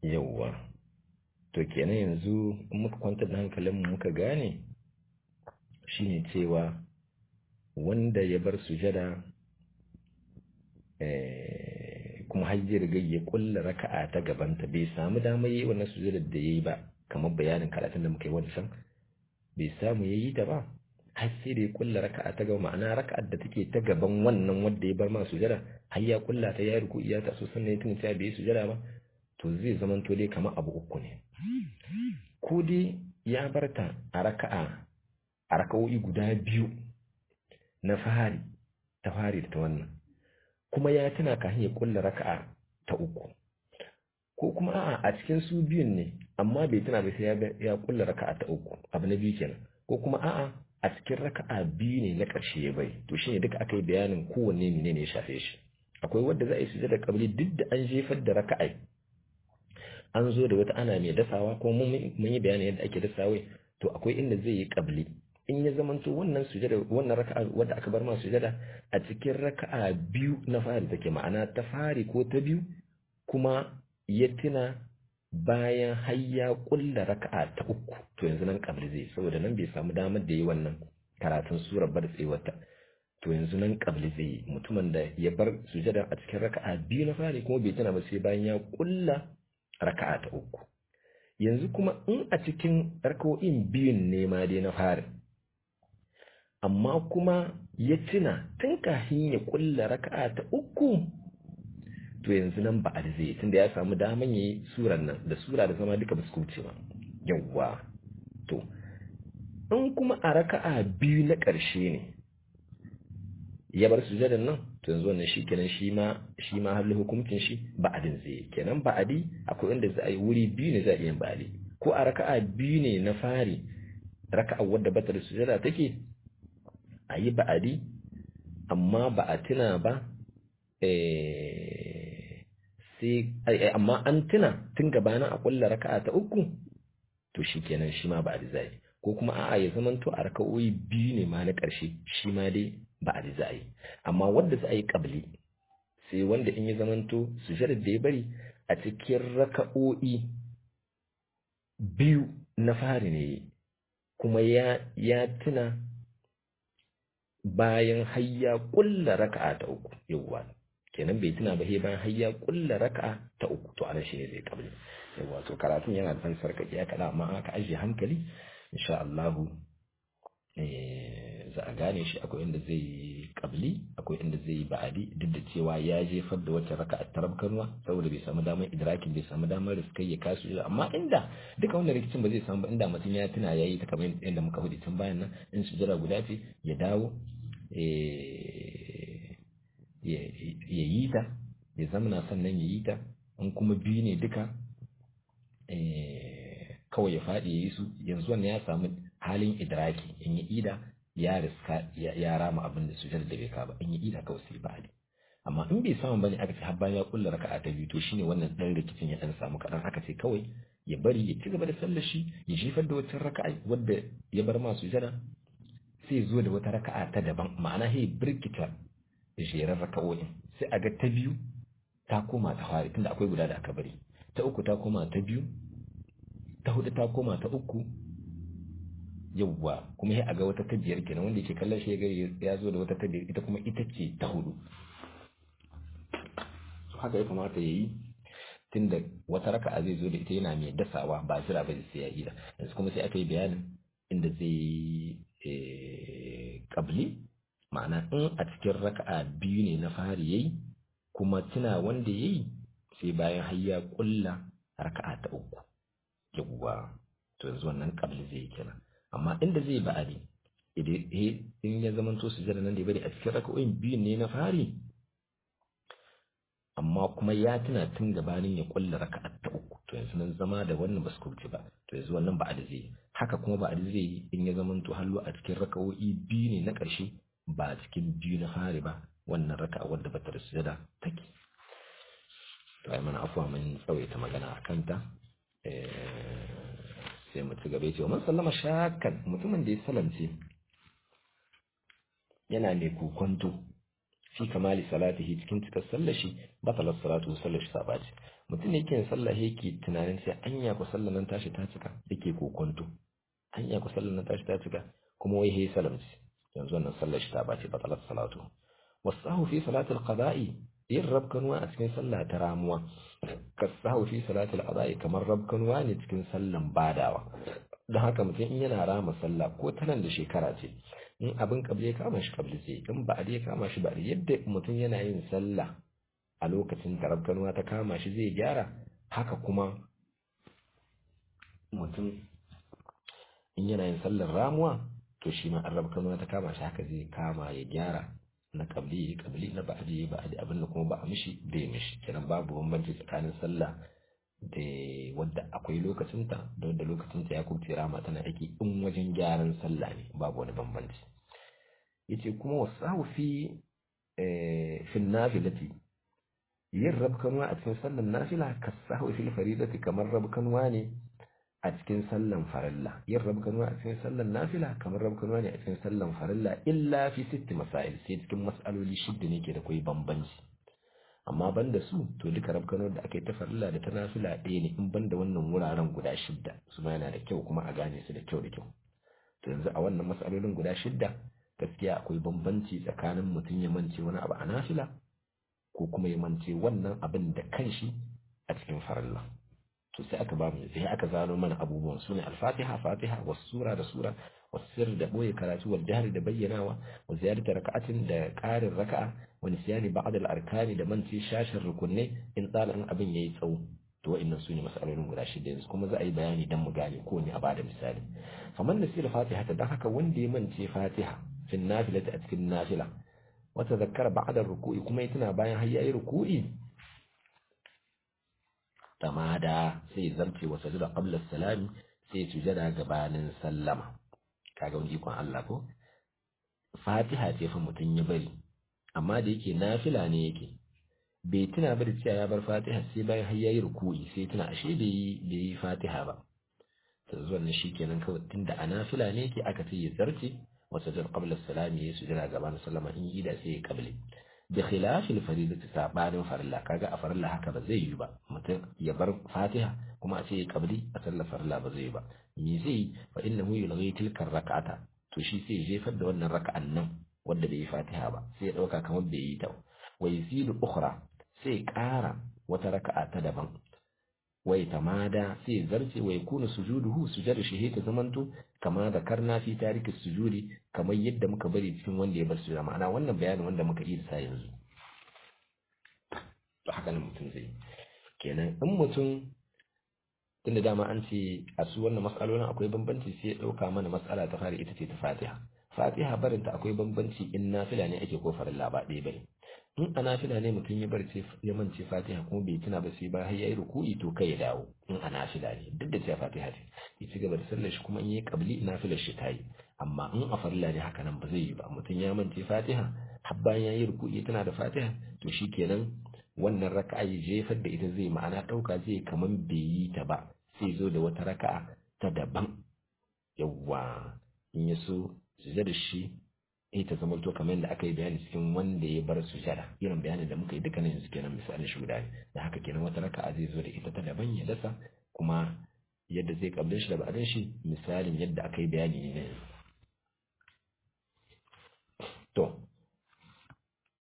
yawwa to kenan yanzu in muka kwantar da hankalinmu muka gane shine cewa wanda ya bar sujada kuma har ya riga ya kulla raka'a ta gabanta bai samu damar yi wannan sujada da yayi ba kamar bayanin karatun da muka yi wancan bai samu yayi ta ba har sai da ya kulla raka'a ta gaba ma'ana raka'ar da take ta gaban wannan wanda ya bar ma sujada har ya kulla ta ya ruku iya ta so sannan ya tuna cewa bai sujada ba to zai zama to dai kamar abu uku ne ko dai ya bar ta a raka'a a raka'o'i guda biyu na fari ta fari da ta wannan kuma ya tuna kafin ya kulla raka'a ta uku ko kuma a'a a cikin su biyun ne amma bai tuna ba sai ya kulla raka'a ta uku abu na biyu kenan ko kuma a'a a cikin raka'a biyu ne na ƙarshe ya bai to shine duka aka yi bayanin kowanne ne ne ya shafe shi akwai wanda za a yi sujada kabili duk da an jefar da raka'a an zo da wata ana mai dasawa ko mun yi bayanin yadda ake dasawa to akwai inda zai yi kabili in ya zamanto wannan sujada wannan raka'a wadda aka bar ma sujada a cikin raka'a biyu na fari take ma'ana ta fari ko ta biyu kuma ya tuna bayan har ya kulla raka'a ta uku to yanzu nan kabli zai saboda nan bai samu damar da yi wannan karatun surar bar tsewata to yanzu nan kabli zai yi mutumin da ya bar sujada a cikin raka'a biyu na fari kuma bai tuna ba sai bayan ya kulla raka'a ta uku yanzu kuma in a cikin raka'o'in biyun ne ma dai na fari amma kuma ya tuna tun kafin ya kulla raka'a ta uku to yanzu nan ba zai tunda ya samu daman yi suran nan da sura da zama duka ba su kuce ba yawwa to in kuma a raka'a biyu na ƙarshe ne ya bar sujadan nan to yanzu wannan shi kenan shi ma shi ma halin hukuncin shi ba'adin zai kenan ba'adi akwai inda za a yi wuri biyu ne za a iya ba'adi ko a raka'a biyu ne na fari raka'a wadda bata da sujada take a yi ba'adi amma ba a tuna ba sai amma an tuna tun gabanin a kulla raka'a ta uku to shi kenan shi ma ba'adi zai ko kuma a'a ya zamanto a raka'o'i biyu ne ma na ƙarshe shi ma dai ba'adi zai amma wanda za a yi ƙabli sai wanda in ya zamanto sujadar da ya bari a cikin raka'o'i biyu na fari ne kuma ya ya tuna bayan hayya kulla raka'a ta uku yawwa kenan bai tuna ba he bayan hayya kulla raka'a ta uku to anan shine zai kabli yawwa to karatun yana da sarkaki ya kada amma aka ajiye hankali insha Allah za a gane shi akwai inda zai yi kabli akwai inda zai yi ba'adi duk da cewa ya jefar da wata raka'a ta rabkanwa saboda bai samu damar idrakin bai samu damar riskai ya kasu amma inda duka wannan rikicin ba zai samu ba inda mutum ya tuna yayi ta kamar yadda muka hudu tun bayan nan in sujjara guda ce ya dawo ya yi ta ya zamana sannan ya yi ta in kuma biyu ne duka kawai ya faɗi ya yi su yanzu wannan ya samu halin idraki in ya ida ya riska ya rama abin da sujar da bai kaba in ya ida kawai sai ba amma in bai samu bane aka ce har bayan ya kulla raka'a ta biyu to shine wannan dan rikicin ya dan samu kadan aka ce kawai ya bari ya ci gaba da sallar shi ya jefar da wata raka'a wadda ya bar ma sujada sai zo da wata raka'a ta daban ma'ana sai birkita jerar raka'o'in sai a ga ta biyu ta koma ta fari tunda akwai guda da aka bari ta uku ta koma ta biyu ta hudu ta koma ta uku yawwa kuma sai a ga wata ta biyar kenan wanda yake kallon shi ya zo da wata ta biyar ita kuma ita ce ta hudu so haka ya kamata ya yi tunda wata raka'a zai zo da ita yana mai dasawa ba jira ba sai ya ida yanzu kuma sai aka yi bayanin inda zai kabli ma'ana in a cikin raka'a biyu ne na fari yayi kuma tuna wanda yayi sai bayan har ya kulla raka'a ta uku yawwa to yanzu wannan kabli zai yi kenan amma inda zai ba'adi in ya zama to sujada nan da ya bari a cikin raka'o'in biyu ne na fari amma kuma ya tuna tun gabanin ya kulla raka'a ta uku to yanzu nan zama da wannan ba su kurce ba to yanzu wannan ba'adi zai yi haka kuma ba'adi zai yi in ya zama to hallo a cikin raka'o'i biyu ne na ƙarshe ba a cikin biyu na fari ba wannan raka'a wadda ba ta da sujada take to ai mana afuwa mun tsawaita magana a kanta sai mu ci gaba cewa man sallama shakan mutumin da ya salamce yana mai kokonto fi kamali salatihi cikin cikar sallar shi batalar salatu sallar shi sabaci mutum ne yake sallah yake tunanin sai anya ku sallar nan tashi ta cika yake kokonto anya ku sallar nan tashi ta cika kuma wai hey salamci yanzu wannan sallar shi ta bace batalar salatu wasahu fi salatil qada'i yin rabkanuwa a cikin sallah ta ramuwa kasahu fi salatil qada'i kamar rabkanuwa ne cikin sallan badawa don haka mutum in yana rama sallah ko ta nan da shekara ce in abin kabli ya kama shi kabli sai in ba ya kama shi ba yadda mutum yana yin sallah a lokacin da rabkanuwa ta kama shi zai gyara haka kuma mutum in yana yin sallar ramuwa to shi ma an rabkanuwa ta kama shi haka zai kama ya gyara na kabli ya kabli na ba'adi ya ba'adi abin da kuma ba a mishi bai mishi kenan babu bambanci tsakanin sallah da wadda akwai lokacinta da wadda lokacinta ya kubce rama tana aiki in wajen gyaran sallah ne babu wani bambanci yace kuma wasahu fi fi nafilati yin rabkanwa a cikin sallan nafila kasahu fil faridati kamar rabkanwa ne a cikin sallan farilla yin rabkanwa a cikin sallan nafila kamar rabkanwa ne a cikin sallan farilla illa fi sitti masail sai cikin mas'aloli shidda ne ke da kai bambanci amma banda su to duka rabkanar da aka yi ta farilla da ta nafila ɗaya ne in banda wannan wuraren guda shidda su ma yana da kyau kuma a gane su da kyau da kyau to yanzu a wannan matsalolin guda shidda gaskiya akwai bambanci tsakanin mutum ya mance wani abu a nafila ko kuma ya mance wannan abin da kanshi a cikin farilla to sai aka ba mu sai aka zano mana abubuwan sune al-fatiha fatiha was sura da sura was sir da boye karatu wal jahri da bayyanawa wa ziyadatu raka'atin da qarin raka'a wa nisyani ba'd al-arkani da manci shashin rukunne in tsala in abin yayi tsawo to wa'annan sune masalolin guda shida yanzu kuma za a yi bayani dan mu gane ko ne a bada misali faman nasiya fatiha ta dan haka wanda ya mance fatiha fi nafilati a cikin nafila wa tadhakkara ba'da ruku'i kuma ya tuna bayan har yayi ruku'i tamada sai zarce wa sajada qabla salami sai sujada gabanin sallama kaga wani ikon Allah ko Fatiha ce fa mutun ya bari amma da yake nafila ne yake bai tuna ba da cewa ya bar Fatiha sai bayan har yayi ruku'i sai tuna ashe bai yi bai yi Fatiha ba to zuwan nan shikenan kawai tunda a nafila ne yake aka ce ya zarce wa sajada qabla salami ya sujada gabanin sallama in yi da sai ya kabli da khilafil faridati sabanin farilla kaga a farilla haka ba zai yi ba mutum ya bar fatiha kuma a ce ya kabli a sallar farilla ba zai yi ba me zai fa innahu yulghi tilka rak'ata to shi sai jefar da wannan raka'an nan wanda bai yi fatiha ba sai ya dauka kamar bai yi ta wa yusilu ukhra sai ƙara wata raka'a ta daban wai tamada sai zarce wai kuna sujuduhu sujada shi ta zamanto kama da karna fi tariki sujudi kamar yadda muka bari cikin wanda ya bar sujuda ma'ana wannan bayanin wanda muka yi sa yanzu to haka nan mutum zai kenan in mutum tunda dama an ce a su wannan mas'alolin akwai bambanci sai ya dauka mana mas'ala ta fara ita ce ta Fatiha Fatiha barinta akwai bambanci in nafila ne ake ko farilla ba ɗaya bane in a nafila ne mutum ya barce ya mance fatiha kuma bai tuna ba sai ba har yayi ruku'i to kai ya dawo in a nafila ne duk da cewa fatiha ce ya ci gaba da sallar shi kuma in yi kabli nafilar shi tayi amma in a farilla ne haka nan ba zai yi ba mutum ya mance fatiha har bayan yayi ruku'i tana da fatiha to shikenan wannan raka'a ya jefar da ita zai ma'ana dauka zai kaman bai yi ta ba sai zo da wata raka'a ta daban yawwa in ya so sujada shi eh ta zama to kamar yadda aka yi bayani cikin wanda ya bar sujada irin bayanin da muka yi dukkanin yanzu kenan misalin shi guda ne da haka kenan wata raka'a zai zo da ita ta daban ya dasa kuma yadda zai kablin shi da ba'adin shi misalin yadda aka yi bayani ne to